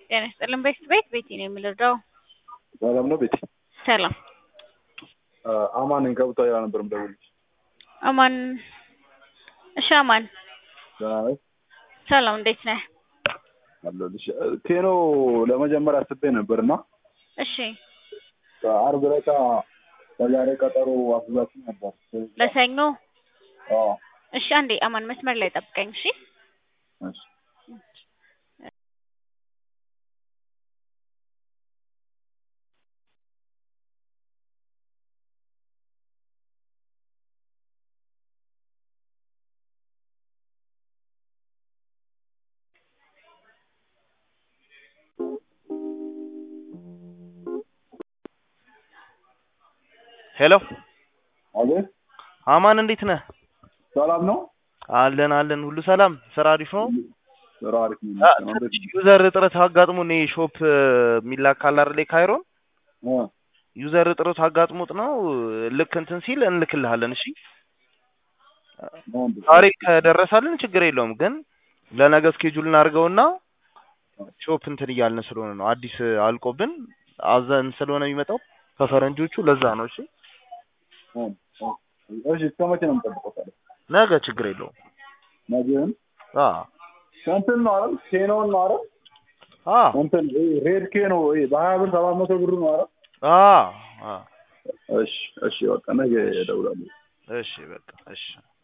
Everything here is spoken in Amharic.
ጤና ይስጥልን ቤት ቤት ቤቴ ነው የምልረዳው። ሰላም ነው ቤቴ? ሰላም አማን ነኝ ከቡታጅራ ነበር የምደውልልሽ። አማን። እሺ አማን ደህና ነሽ? ሰላም እንዴት ነህ? አለሁልሽ። ቴኖ ለመጀመሪያ አስቤ ነበር እና እሺ አርብ ዕለት ለዛሬ ቀጠሮ አስዛችሁ ነበር። ለሰኞ አዎ እሺ አንዴ አማን መስመር ላይ ጠብቀኝ እሺ እሺ ሄሎ አቤት አማን እንዴት ነህ? ሰላም ነው? አለን አለን፣ ሁሉ ሰላም፣ ስራ አሪፍ ነው። ስራ አሪፍ ነው አ- ይመስገን። እንዴት ነው? ዩዘር እጥረት አጋጥሞን ይሄ ሾፕ የሚላክ አለ አይደል ካይሮን እ ዩዘር እጥረት አጋጥሞት ነው። ልክ እንትን ሲል እንልክልሃለን። እሺ ነው እንዴ? ዛሬ ከደረሳልን ችግር የለውም፣ ግን ለነገ ስኬጁል እናድርገውና ሾፕ እንትን እያልን ስለሆነ ነው አዲስ አልቆብን አዘን ስለሆነ የሚመጣው ከፈረንጆቹ ለዛ ነው። እሺ እ እ እሺ እስከ መቼ ነው የምጠብቀው ታዲያ? ነገ ችግር የለውም። ነገን አ እንትን ነው አይደል? ኬኖን ነው አይደል? አ እንትን ይሄ ሬድ ኬኖ ይሄ በሀያ ብር ሰባት መቶ ብር ነው አይደል? አ አ እሺ እሺ በቃ ነገ እደውላለሁ። እሺ በቃ እሺ